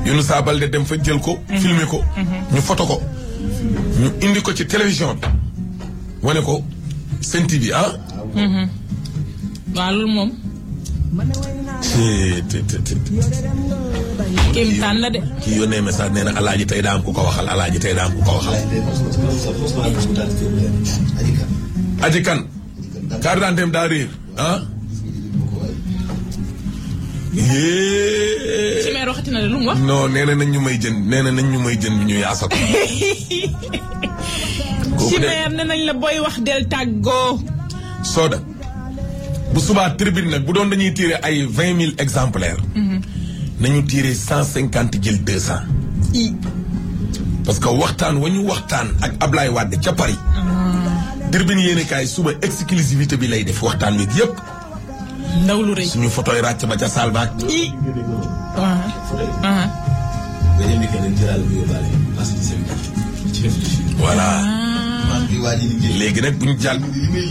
Younoussa Baldé dem fa jël ko. filmer ko. ñu photo ko. ñu indi ko ci télévision bi. wane ko Sen TV ah. waaw loolu moom te te te te. kéemtaan la de. kii yónnee message nee na alaaji tey daa am ku ko waxal alaaji tey daa am ku ko waxal. aji kan. carte d'identité am daa réer ah. yee. ci meer waxati na de lu mu wax. non nee na nañ ñu may jën nee na nañ ñu may jën bi ñu yaasa ko. kooku ci de meer ne nañ la booy wax del tàggoo. Soda bu subaa tribune nag bu doon dañuy tiré ay vingt mille exemplaires. nañu tiré cent cinquante jël deux cent. i parce que waxtaan wa ñu waxtaan ak Ablaye Wade ca Paris. tribune yéen kaay suba exclusivité bi lay def waxtaan wi yëpp. ndaw lu rëy. suñu photo yi ràcc ba ca Salvaak. i waaw ah voilà léegi nag bu ñu jàll.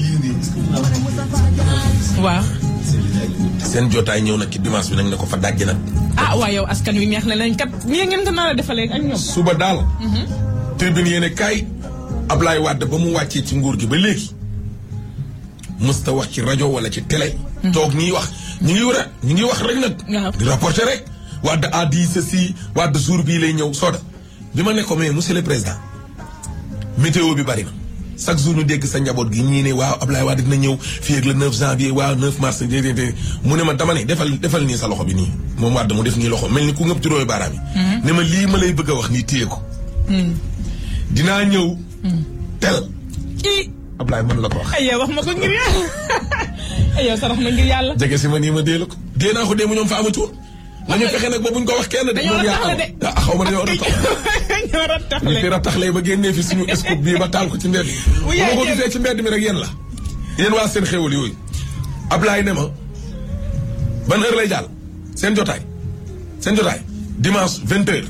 waaw. seen jotaay ñëw nag ci dimanche bi nag ne ko fa dajji nag. ah waa yow askan wi neex na leen kat nii ngeen ko nar a defalee ak ñoom. suba daal. tribune yéen kaay Ablaye Wade ba mu wàccee ci nguur gi ba léegi. mësta wax ci rajo wala ci télé. toog ñiy wax ñu ngi war a ñu ngi wax rek nag. waaw. di rapporter rek. Wade a dit ceci Wade jour bii lay ñëw sooda bi ma ne ko mais monsieur le président météo bi bari na chaque jour ñu dégg sa njaboot gi ñii ne waaw Ablaye Wade dina ñëw fii ak le 9 janvier waaw 9 mars déedéet mu ne ma dama ne defal defal nii sa loxo bi nii moom Wade mu def nii loxo mel ni ku ngëb juróomi baaraam yi. ne ma lii ma lay bëgg a wax nii téye ko. dinaa ñëw. tel i Ablaye mën la ko wax. ay yow wax ma ko ngir yàlla ay yow sarax ma ngir yàlla. jege si ma nii ma dee la ko. dee naa ko dee mu ñoom fa amatu woon. nañu fexe nag ba buñ ko wax kenn de. dañoo moom yaa rattaxle am de. ah xaw ma dañoo rattax. ñoo ñu rattaxle. fi rattaxlee ba génnee fi suñu scoop bii ba taal ko ci mbedd mi. bu yaa ma ko jël. gisee ci mbedd mi rek yéen la. yéen waa seen xéwal yooyu. Ablaye ne ma ban heure lay jàll seen jotaay seen jotaay dimanche vingt heures.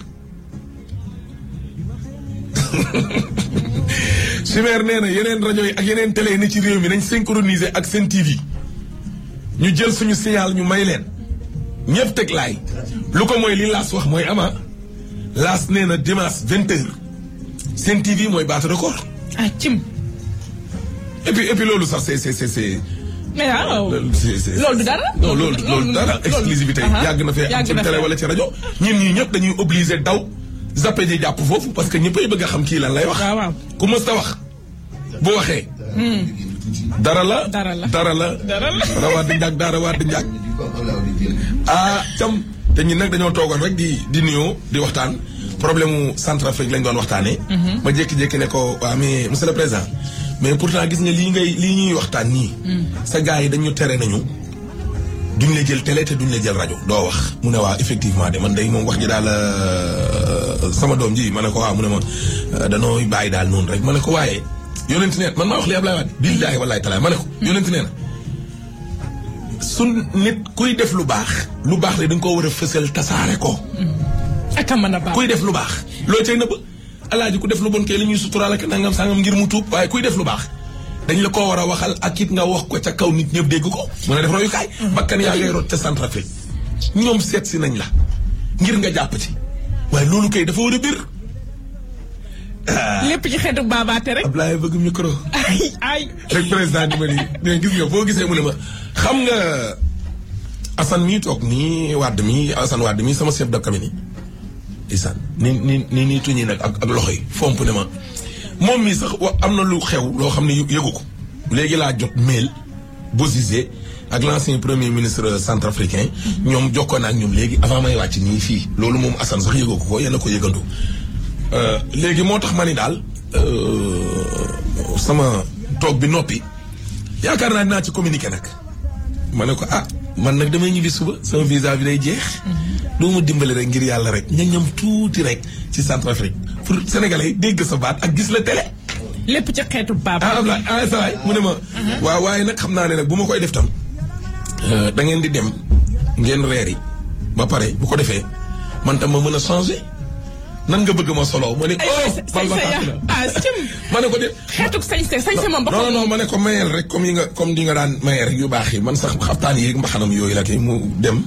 Chimère nee na yeneen rajo yi ak yeneen télé yi ne ci réew mi nañ synchroniser ak seen TV ñu jël suñu signal ñu may leen ñëpp teg laay lu ko mooy li laas wax mooy ama laas nee na dimanche vingt heures seen TV mooy baatu record ah cim. et puis et puis loolu sax c'est c'est c'est c'est mais waaw. loolu c'est c'est loolu du dara. non loolu loolu dara exclusivité aha. yàgg na fee am yàgg ci na télé fee. wala ci rajo ñun ñii ñëpp dañuy obligé daw zappé ji jàpp foofu parce que ñëppay bëgg a xam kii lan lay wax waaw waaw. ku mës ta wax bu waxee dara la Dara la. dara la Dara la. dara waa di njàg dara waa di njàg ah cam te ñun nag dañoo toogoon rek di di nuyoo di waxtaan problème mu Centrafrique lañ doon waxtaanee. ma jékki-jékki ne ko waa mais monsieur le président mais pourtant gis nga lii ngay lii ñuy waxtaan nii. sa gars yi dañu tere nañu. duñ la jël télé te duñ la jël rajo doo wax mu ne waa effectivement de man day moom wax ji daal euh, sama doom ji ma ne ko waaw mu ne ma euh, danoo bàyyi daal noonu rek ma ne ko waaye yonent neen man maa wax li Ablaye Wade billaahi wallaahi talaay ma ne ko yonent nee na su nit kuy def lu baax lu baax le da nga koo war a fësal tasaare ko ak a mën a baax. kuy def lu baax loo cay nëbb alaaji ku def lu bon kay li ñuy suturaal ak nangam sangam ngir mu tuub waaye kuy def lu baax dañ la koo war a waxal ak it nga wax ko ca kaw nit ñëpp dégg ko mën a def royukaay bakkan yaa ngay rot ca Centrafrique ñoom seet si nañ la ngir nga jàpp ci waaye loolu kay dafa war a bir lépp ci xeetu baabaate rek. Ablaye bëgg micro ay ay. rek président di ma nii mais gis nga boo gisee mu ne ma xam nga Assane mii toog nii Wade mii Assane Wade mii sama chef de cabinet isaan ni ni ni nii tuñi nag ak ak loxo yi fomp ne ma moom mii sax wa am na lu xew loo xam ne yë- yëgu ko léegi laa jot mail Bozizé ak l'ancien premier ministre centrafricain ñoom jokkoon na ak ñoom léegi avant may wàcc nii fii loolu moom Assane sax yëgu ko ko yéen a ko yëgandu Euh, léegi moo tax ma ni daal euh, sama toog bi noppi yaakaar naa dinaa ci communiqué nag ma ne ko ah man nag damay ñibbi suba sama visa bi day jeex. doo ma dimbali rek ngir yàlla rek ña ñam tuuti rek ci Centrafrique pour sénégalais yi dégg sa baat ak gis la télé. lépp ci xeetu ah baabaate. Ablaye ah sa waay mu ne ma. waaw waaye nag xam naa ne nag bu ma koy def tam. euh, da ngeen di dem ngeen reer yi ba pare bu ko defee man tam ma mën a changer nan nga bëgg ma solo ma ne. ay oh sañ bal ba sañ tàkk ya na. ah cim. ma ne ko de. xeetu sañse sañse moom ba non non non ma ne ko mayel rek comme yi nga comme di nga daan mayel rek yu baax yi man sax xaftaan yi mbaxanam yooyu la kay mu dem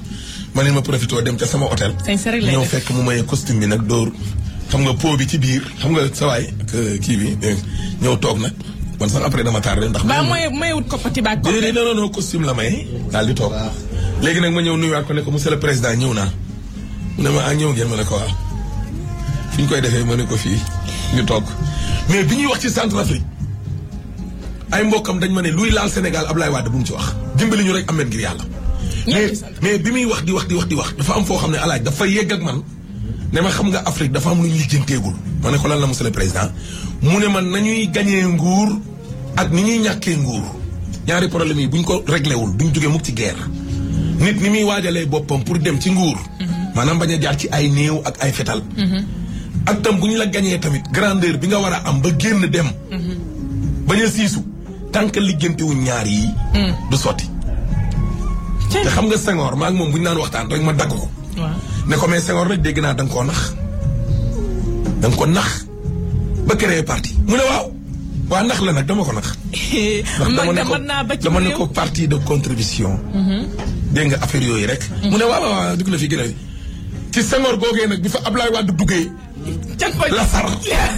ma ne ma profité dem ca sama hôtel. Sañ sa rek lay ñëw def. fekk mu maye costume bi nag dóor xam nga pot bi ci biir xam nga sawaay ak kii bi eh, ñëw toog nag man sax après dama tardé ndax. ba maye mooy mayewut koppati baag ko. déedéet non non non costume la maye daal di toog léegi nag ma ñëw nuyuwaat ko ne ko monsieur le président ñëw naa mu ne ma ah ñëw ngeen ma ne ko waaw fi ñu koy defee ma ne ko fii ñu toog mais bi ñuy wax ci Centrafrique ay mbokkam dañ ma ne luy laal Sénégal Ablaye Wade bu mu ci wax dimbali ñu rek amet ngir yàlla. Ñëpp mais ci Centrafrique. mais bi muy wax di wax di wax di wax dafa am foo xam ne alaaj dafa yegg ak man ne ma xam nga Afrique dafa am lu ñu lijjanteegul ma ne ko lan la monsieur le président mu ne man nañuy gañee nguur ak ni ñuy ñàkkee nguur ñaari problème yi bu ñu ko réglé wul duñ jógee mukk ci guerre nit ni muy waajalee boppam pour dem ci nguur maanaam bañ a jaar ci ay néew ak ay fetal ak tam bu ñu la gañee tamit grandeur bi nga war a am ba génn dem bañ a siisu tant que liggéentewuñ ñaar yi du sotti Cey. te xam nga Senghor maa ngi moom bu ñu naan waxtaan rek ma dagg ko waaw. ne ko mais Senghor nag dégg naa da nga koo nax da nga ko nax ba créé parti mu ne waaw waa nax la nag dama ko nax ndax man dama ne de ko mën naa ba ci dama ne réew. ko parti de contribution dégg nga affaire yooyu rek mu ne waaw waaw waaw dugg la fi gën a ci Senghor googee nag bi fa Ablaye Wade duggee can ko la sar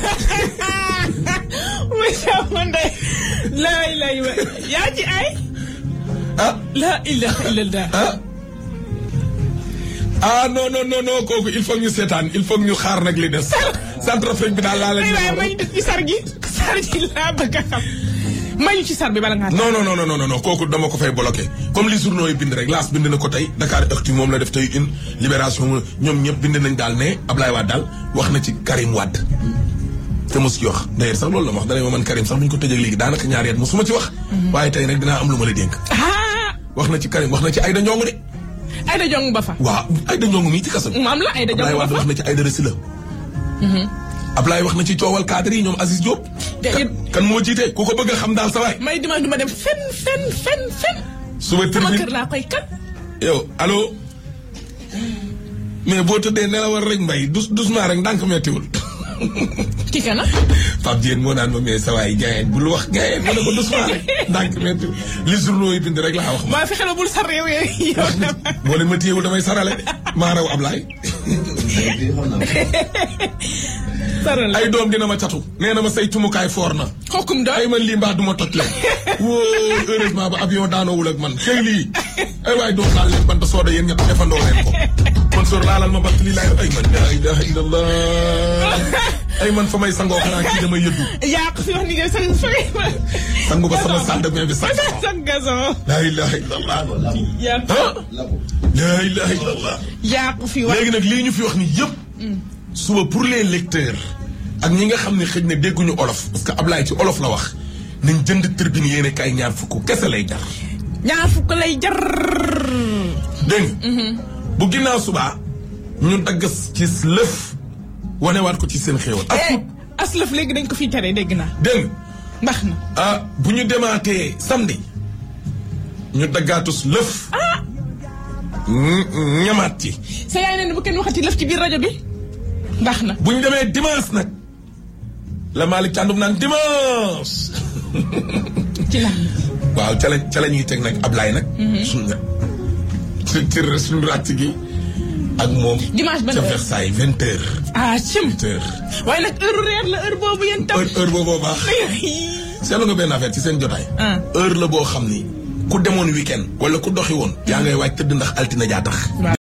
monsieur Mondé. lay lay wa yaa ci ay. ah la ilaha illallah. ah ah non non non non kooku il faut ñu seetaan il faut ñu xaar nag li des Centrafrique bi daal laa la ay waay ñu may ñu def ci sar gi. sar gi laa bëgg a xam. may ñu ci sar bi bala ngaa. non non non non non non kooku dama ko fay bloqué comme li journaux yi bind rek laas bind na ko tey Dakar Actu moom la def tey une libération ñoom ñëpp bind nañ daal ne Ablaye Wade daal wax na ci Karim Wade. te mos ci wax d'ailleurs sax loolu la ma wax dana ma man Karim sax bu ñu ko tëjee léegi daanaka ñaari at mosuma ci wax. waaye tey nag dinaa am lu ma la dénk. ah. wax na ci Karim wax na ci Aïda Ndiongue de. Aïda Diong ba fa. waaw Aïda Ndiongue mii ci kaso bi. maam la Aïda Ablaye Diong ba Wade fa. wax na ci Aïda Resila. Ablaye wax na ci coowal cadre yi ñoom Aziz Diop. Te kan it- kan moo jiite ku ko bëgg a xam daal sa waay. may dima duma dem fen fen fen fen. suba sama tribune kër laa koy kat. yow allo mais boo tëddee nelawal rek mbay dus doucement rek ndànk mettiwul ki kana. Pape Diène moo naan ma mais sa waay gaayeen bul wax gaayeen ma ne ko doucement rek ndànk mettiwul li journaux yi bind rek laa wax ma maa fexe la bul sar réew yooyu yow dama. boo leen ma téyewul damay sarale de maa raw Ablaye saral ay doom dina ma catu nee na ma say tumukaay foor na xokkum doy. ay man lii mbaa du ma toj la wóo heureusement ba avion daanoowul ak man kay lii ay waay doom laal leen bant sooda yéen ñett defandoo leen ko man soor laalal ma bant lii laay ay man la ilaha illallah ay man fa may sangoo xanaa kii damay yëddu yaa ko fi wax ni nga sa sa sangu ba sama salle de bain bi sax sa gazon. la ilaha illallah yaa ah la ilaha illallah yaa ko fi wax. léegi nag lii ñu fi wax ni yëpp suba pour les lecteurs ak ñi nga xam ne xëj na dégguñu olof parce que Ablaye ci olof la wax nañ jënd tribune yéene kay ñaar fukk kese lay jar ñaar fukk lay jar. dégg nga bu ginnaaw subaa ñu dagg ci lëf wanewaat ko ci seen xéewal ak eh aslëf léegi dañ ko fiy tere dégg naa. dégg nga ndax na. ah bu ñu demaatee samedi ñu daggaatus lëf ñ- ñamaat ci sa yaay nee na bu kenn waxati lëf ci biir rajo bi. ndax na. bu ñu demee dimanche nag la Malick Thiandoum naan dimanche ci la. waaw ca la ca la ñuy teg nag Ablaye nag. suñ nga ci ci suñu ràcc gi ak moom. Dimanche ban ca heure? Versailles vingt heures. ah cim. vingt heures. waaye nag heure reer la heure boobu yéen tam. heure heure booboo baax. seetlu nga benn affaire ci seen jotaay. Ah. heure la boo xam ni ku demoon weekend wala ku doxi woon. yaa ngay waaj tëdd ndax altine jaa tax.